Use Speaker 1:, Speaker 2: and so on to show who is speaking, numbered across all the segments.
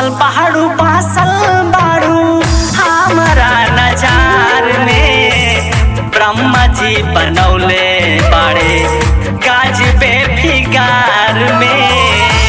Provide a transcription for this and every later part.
Speaker 1: basal पहाड़ू basal बाड़ू हमारा नजार में ब्रह्मा जी बनौले बाड़े गाज बे फिगार में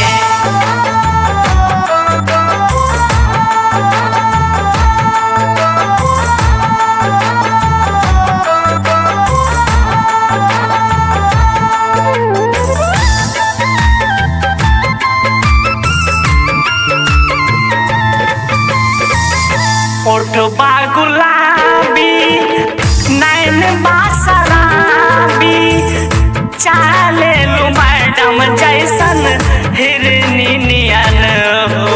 Speaker 1: ओठ बा गुलाबी नैन बा शराबी चाले लू मैडम जैसन हिरनी नियन हो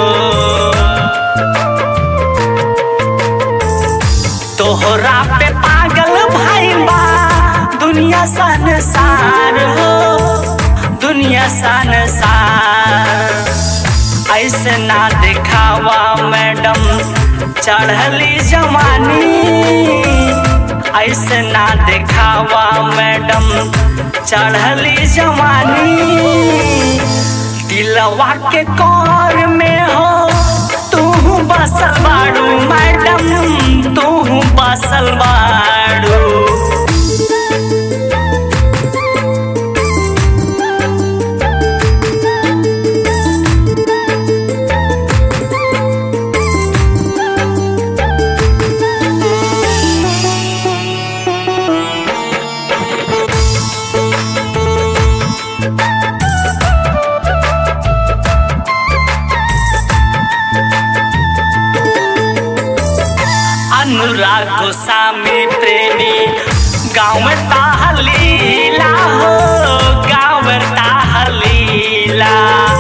Speaker 1: तोहरा पे पागल भाई बा दुनिया संसार हो दुनिया संसार ऐसे ना दिखावा मैडम चढ़ली जवानी ऐसे ना दिखावा मैडम चढ़ली जवानी दिलवा के कौर में हो तू बसल बाड़ू मैडम तू बसल बाड़ू अनुराग गोस्वामी प्रेमी गाँव में ताहलीला हो गाँव में ताहलीला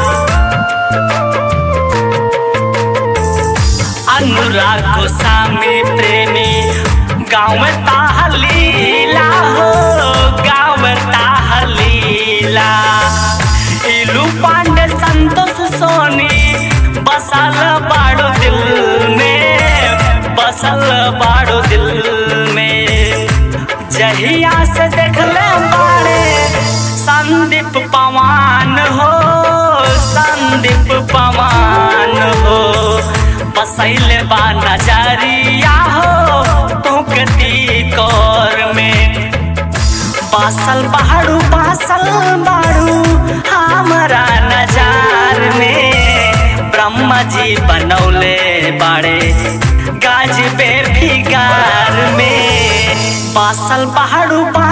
Speaker 1: अनुराग गोस्वामी प्रेमी गाँव में ताहलीला हो गाँव में ताहलीला इलू पांडे संतोष सोनी बसल बाड़ो दिल में बसल बाड़ो दिल में जहिया से देखले बाड़े संदीप पवान हो संदीप पवान हो बसैले बा नजरिया हो तुकती कौर में बासल बाड़ू बासल बाड़ू हमारा नजार में ब्रह्मा जी बनौले बाड़े गाज बे फिगार में बासल बाड़ू